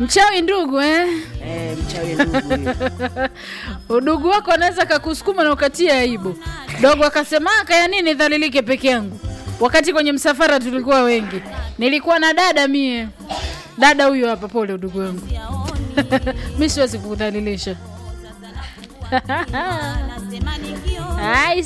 mchawi ndugu eh? Eh, mchawi ndugu huyo. udugu wako anaweza kakusukuma na ukatia aibu. Dogo akasema "Ah, kaya nini dhalilike peke yangu, wakati kwenye msafara tulikuwa wengi, nilikuwa na dada mie. Dada huyo hapa, pole udugu wangu mi siwezi kukudhalilisha. I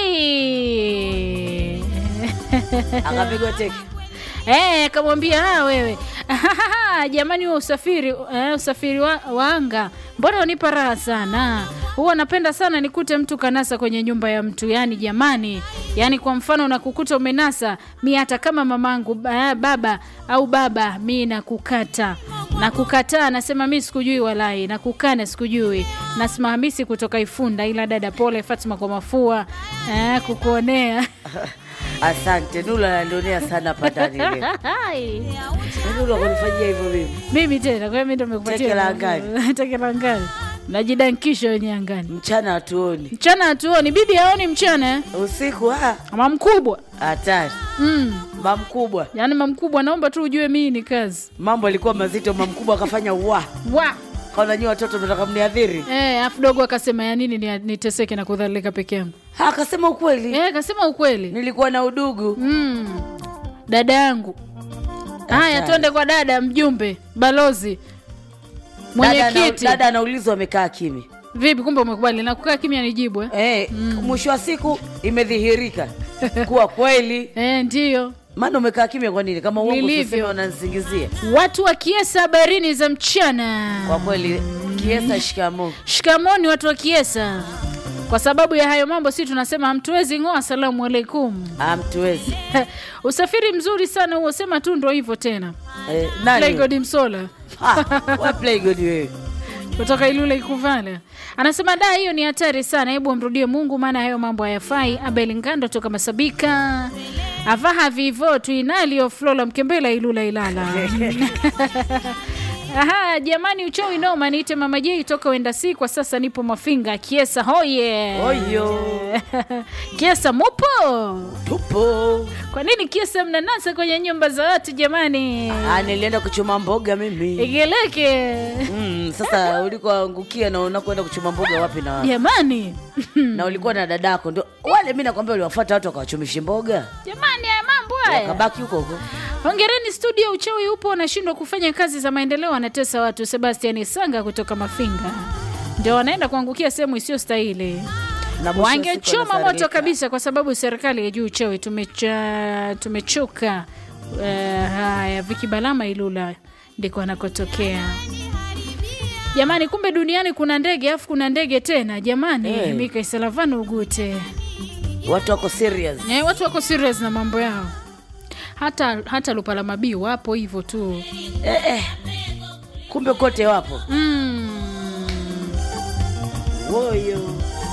say akapigwa teke Eh, akamwambia ah, wewe jamani, huo usafiri eh, usafiri wa, wa anga mbona unipa raha sana. Huwa napenda sana nikute mtu kanasa kwenye nyumba ya mtu, yani jamani, yani kwa mfano nakukuta umenasa, mi hata kama mamangu ba- baba au baba, mi nakukata nakukataa, nasema mi sikujui, walai nakukana, sikujui. Nasema Hamisi kutoka Ifunda, ila dada pole, Fatma kwa mafua eh, kukuonea asante nula nanionea sana hapa ndani leo Hai. nula kunifanyia hivyo mimi mimi tena kwa hiyo mimi ndo nimekupatia Teke la angani. teke la angani najidankisha wenye angani mchana hatuoni mchana hatuoni bibi haoni mchana eh? usiku ah, ama mkubwa hatari mm. mamkubwa yaani mamkubwa naomba tu ujue mii ni kazi mambo alikuwa mazito mamkubwa akafanya wa wa kaona nyi watoto mnataka mniadhiri Eh, afu dogo akasema ya nini ni- niteseke na kudhalilika peke yangu Ha, akasema ukweli Eh, akasema ukweli nilikuwa na udugu mm. dada yangu haya twende kwa dada mjumbe balozi Dada ana- mwenyekiti dada anaulizwa amekaa kimya vipi kumbe umekubali na kukaa kimya nijibu eh? eh, mwisho wa siku imedhihirika kuwa kweli Eh, ndiyo maana umekaa kimya kwa nini kama uongo Nilivyo. tuseme wananisingizia watu wa kiesa habarini za mchana kwa kweli kiesa shikamo shikamoni watu wa kiesa kwa sababu ya hayo mambo si tunasema hamtuwezi ng'oa asalamu alaikum amtuwezi usafiri mzuri sana huo sema tu ndo hivyo tena eh, nani Playgod msola Ah, wa playgod wewe kutoka ilule ikuvala anasema da hiyo ni hatari sana hebu amrudie mungu maana hayo mambo hayafai abel ngando toka masabika avaha vivo tuinalio flola mkembela ilula ilala Aha, jamani uchawi noma niite mama jei toka wenda si kwa sasa nipo mafinga kiesa hoye oyo kiesa mupo tupo kwa nini kiesa mnanasa kwenye nyumba za watu jamani Ah, nilienda kuchuma mboga mimi igeleke mm, sasa ulikoangukia na unakwenda kuchuma mboga wapi na wapi jamani na ulikuwa na dadako ndo wale mi nakwambia uliwafuata watu wakawachumishi mboga jamani haya mambo haya wakabaki huko huko hongereni studio uchawi upo wanashindwa kufanya kazi za maendeleo wanatesa watu sebastian sanga kutoka mafinga ndio wanaenda kuangukia sehemu isiyo stahili Na mwisho wa siku wangechoma moto wanasarika. kabisa kwa sababu serikali ya juu uchawi tumecha, tumechoka uh, haya viki balama ilula ndiko anakotokea jamani kumbe duniani kuna ndege afu kuna ndege tena jamani Eh. hey. mika isalavana ugute watu wako serious Eh, watu wako serious na mambo yao hata hata lupala mabii wapo hivyo tu eh, eh. kumbe kote wapo mm. woyo